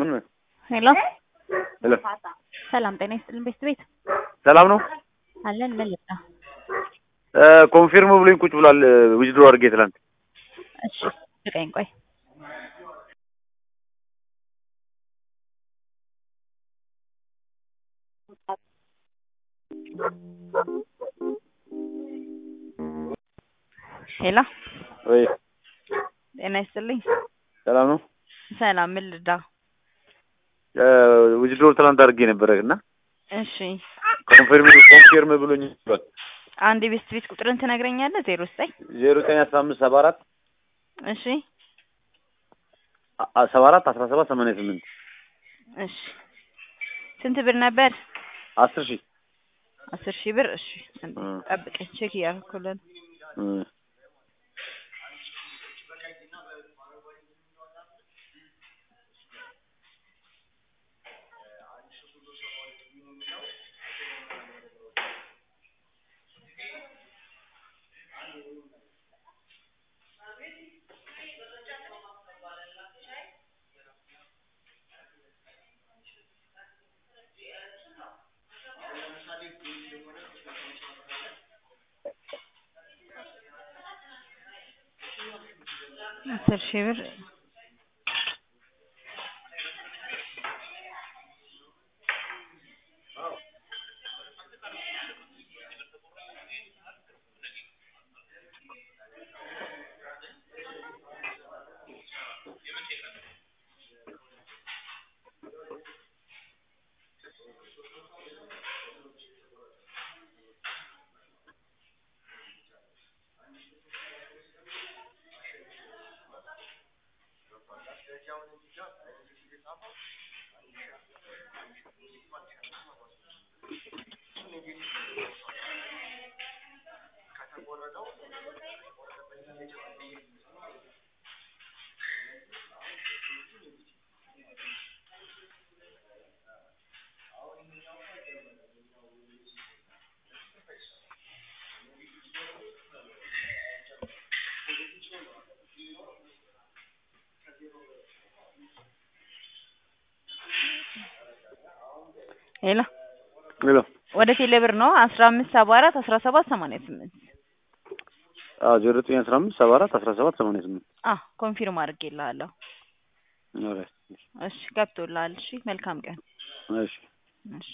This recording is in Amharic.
ምን ሄሎ ሄሎ ሰላም ጤና ይስጥልን ቤት ቤት ሰላም ነው? አለን ምን ልጣ ኮንፊርም ብሎኝ ቁጭ ብሏል። ዊዝድሮ አድርጌ ትላንት። እሺ ልቀኝ ቆይ ሄሎ ወይ ጤና ይስጥልኝ ሰላም ነው? ሰላም ምን ልዳ ዊዝድሮ ትላንት አድርጌ ነበረ እና እሺ ኮንፊርም ኮንፊርም ብሎኝ ብሏል። አንድ የቤት ቤት ቁጥርን ትነግረኛለህ ዜሮ ዘጠኝ ዜሮ ዘጠኝ አስራ አምስት ሰባ አራት እሺ ሰባ አራት አስራ ሰባት ሰማንያ ስምንት እሺ ስንት ብር ነበር አስር ሺህ አስር ሺህ ብር እሺ አንዴ እ ጠብቀኝ ቼክ እያደረኩልን እ አስር ሺህ ብር ሄሎ ሄሎ ወደ ቴሌ ብር ነው አስራ አምስት ሰባ አራት አስራ ሰባት ሰማንያ ስምንት አዎ ዜሮ ዘጠኝ አስራ አምስት ሰባ አራት አስራ ሰባት ሰማንያ ስምንት አ ኮንፊርም አድርጌልሃለሁ ኦልራይት እሺ ገብቶልሃል እሺ መልካም ቀን እሺ እሺ